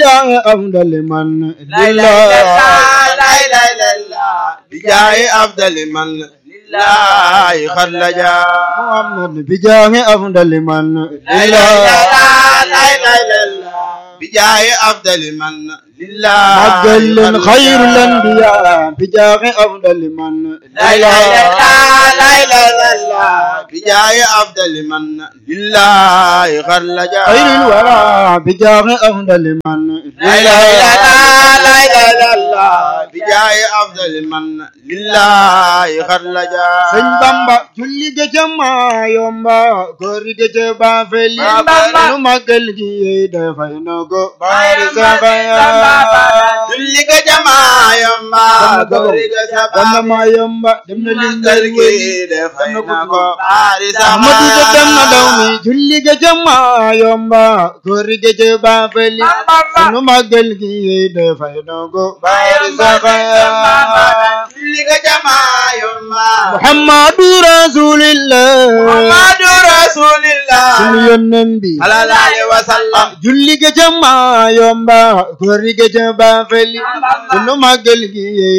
bijaahi afdali man la ilaha illallah bijaahi afdali man lillahi xallaja muhammad bijaahi afdali man la ilaha illallah bijaahi afdali man lillahi màggal leen xayrul anbiya bijaahi afdali man la ilaha illallah bijaahi afdali man lillahi xallaja xayril wara bijaahi afdali man la ilaha illallah bijaahi afdali man lillahi xallaja sëñ bamba julli ga ca maa yomba góori ga ca baafeli Sëñ Bamba. nu màggal gi yey dafay na ko baari sabaya julli ga jamaa yomba góori ga dama sabaa maa yomba dem na lim màggal ngay gi wëy defay na ko baari Ahmadu ga dem na daw mi sabaa julli ga ca maa yomba góori ga ca baafeli nu màggal gi yey dafay na ko baari sabaya julli ga jamaa yomba Muhammadu rasulillah Muhammadu rasulillah sunu yónneen bi sallallahu alaihi wasallam julli ga ca maa yomba góori ga ca baafeli sunu màggal gi yey